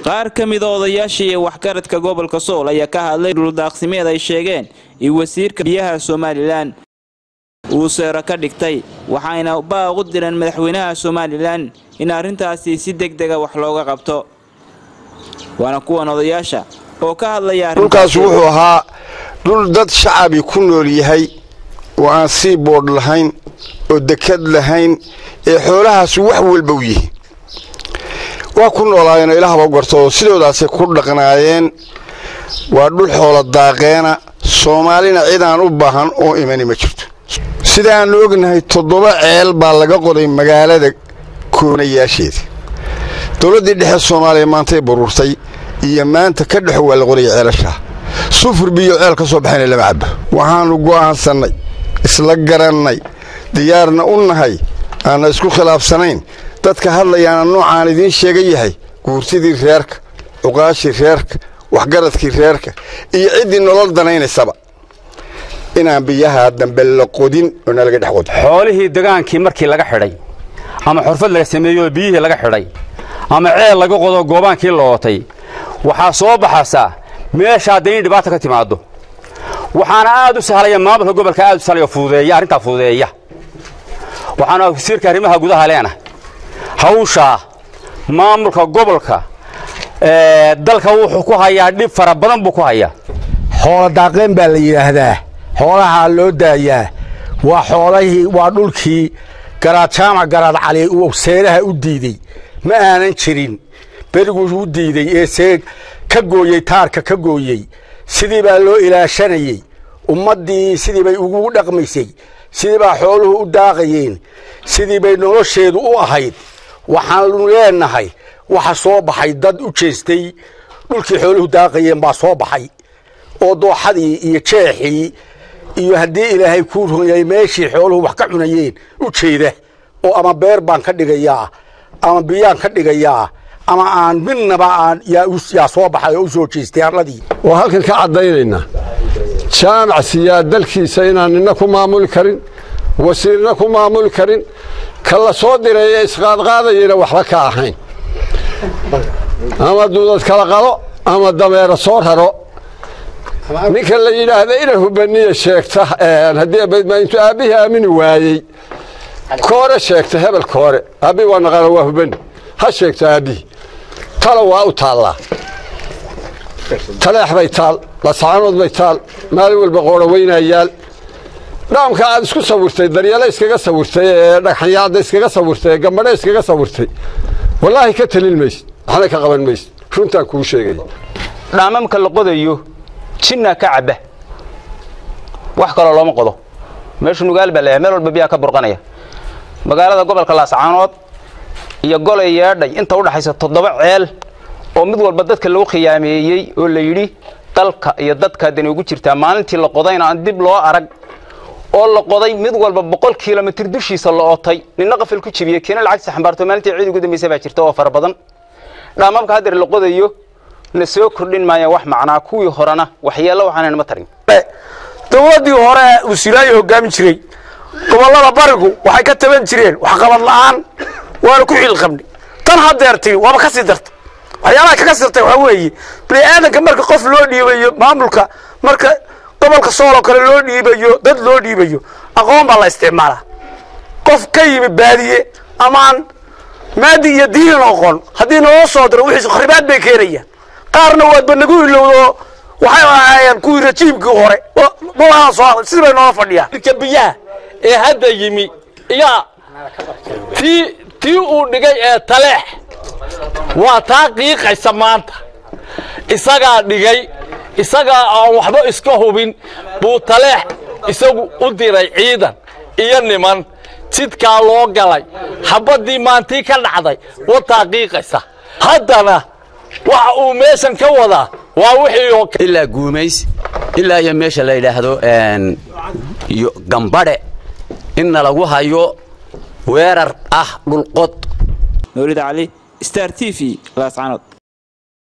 qaar ka mida odayaasha iyo waxgaradka gobolka sool ayaa ka hadlay dhuldaaqsimeed ay sheegeen in wasiirka biyaha somalilan uu seero ka dhigtay waxayna baaq u direen madaxweynaha somalilan in arrintaasi si deg dega wax looga qabto waana kuwan odayaasha oo ka hadlaya dhulkaas wuxuu ahaa dhul dad shacabi ku nool yahay oo aan sii boodh lahayn oo dekad lahayn ee xoolahaasu wax walba u yihiin waa ku noolaayeenoo ilaahba garto oo sidoodaasay ku dhaqnaayeen waa dhul xoola daaqeena soomaalina cidaan u baahan oo imani ma jirto sida aannu ognahay toddoba ceel baa laga qoday magaalada koonayaasheeda dowladdii dhexe soomaaliya maantay baruurtay iyo maanta ka dhexo waa la qoraya ceelashaa sufur biyo ceel ka soo baxayna lama cabbo waxaannu go'aansannay isla garannay diyaarna u nahay aanna isku khilaafsanayn dadka hadlayaana noocaan idiin sheegan yahay guurtidii reerka cuqaashii reerka waxgaradkii reerka iyo ciddii nolol danaynaysaba inaan biyaha dambe la qodin oo nalaga dhex qodin xoolihii degaankii markii laga xidhay ama xurfad laga sameeyo biyihii laga xidhay ama ceel laga qodo goobaankii lootay waxaa soo baxaysaa meesha hadday in dhibaata ka timaado waxaana aad u sahlaya maamulka gobolka aad u sahlaya fududeeya arrintaa fududeeya waxaana wasiirka arrimaha gudaha leena hawshaa maamulka gobolka dalka wuxuu ku hayaa dhib fara badan buu ku hayaa xoolo daaqeen baa la yidhaahdaa xoolahaa loo daayaa waa xoolahii waa dhulkii garaad jaamac garaad cali uu seeraha u diidey ma aanan jirin beriguu u diidey ee see ka gooyey taarka ka gooyey sidii baa loo ilaashanayey ummaddii sidii bay ugu dhaqmaysay sidii baa xooluhu u daaqayeen sidii bay nolosheedu u ahayd waxaanu leenahay waxa soo baxay dad u jeestay dhulkii xooluhu daaqayeen baa soo baxay oo dooxadii iyo jeexii iyo haddii ilaahay kuu ronyay meeshii xooluhu wax ka cunayeen u jeeda oo ama beer baan ka dhigayaa ama biyaan ka dhigayaa ama aan midnaba aan yaa soo baxay oo u soo jeestay arladii waa halkan ka caddaynaynaa jaamac siyaa dalkiisa inaan nina ku maamuli karin wasiirna ku maamuli karin ka la soo diray ee isqaadqaadayana waxba ka ahayn ama duudad kala qado ama dameero soo raro ninka la yidhaahda ina hubaniya sheegta intuu aabbihii aamini waayey koore sheegta hebel koore aabbihi waa naqana waa hubani ha sheegto aabbihii talo waa u taallaa taleex bay taal lascaanood bay taal maalin walba qoora weynayaal dhaamka aad isku sawirtay daryeelo iskaga sawirtay ee dhagxanyaada iskaga sawirtay ee gambadhe iskaga sawirtay wallaahi ka talin maysid waxna ka qaban maysid runtaan kuu sheegay dhaamamka la qodayo jinnaa ka cabba wax kaloo looma qodo meeshu nugaal baa leeyahay meel walba biyaa ka burqanaya magaalada gobolka laascaanood iyo golay yeedhay inta u dhaxaysa toddoba ceel oo mid walba dadka lagu khiyaameeyey oo la yidhi dalka iyo dadka dani ugu jirtaa maalintii la qodayna aan dib loo arag oo la qoday mid walba boqol kilomitir dushiisa la ootay ninna qafil ku jibiyey kiina lacagtiisa xambaarto maalintii ciid ugu dambaysa baa jirta oo fara badan dhaamamka haddeer la qodayo na soo kordhin maayaan wax macnaa kuwii horena waxyeello waxaanan ma tarin dowladdii hore uu silaayo hoggaamin jiray gobollada barigu waxay ka taban jireen waxqabad la'aan waana ku xilqabnay tan haddeer timi waaba ka sii darta waxyaalaha kaga sirtay waxaa weeye bini aadanka marka qof loo dhiibayo maamulka marka gobolka sool oo kale loo dhiibayo dad loo dhiibayo aqoon baa la isticmaalaa qof ka yimi baadiye amaan maadi iyo diinin oqon haddii naloo soo diro wixiis kharibaad bay keenayaan qaarna waadba nagu ilowdo waxay ahaayeen kuwii rajiimkii hore malaha soo hadlay sidii bay noola fadhiyaan biyaha ee hadda yimi yaa tii tii uu dhigay ee taleex waa taa qiiqaysa maanta isagaa dhigay isagaa aan waxba iska hubin buu taleex isagu u diray ciidan iyo niman jidkaa loo galay xabaddii maantii ka dhacday wataa qiiqaysa haddana waxa uu meeshan ka wadaa waa wixii oo ilaa guumays ilaa iyo meesha la yidhaahdo gambadhe inna lagu hayo weerar ah dhulqod mawlid cali star t v laascanood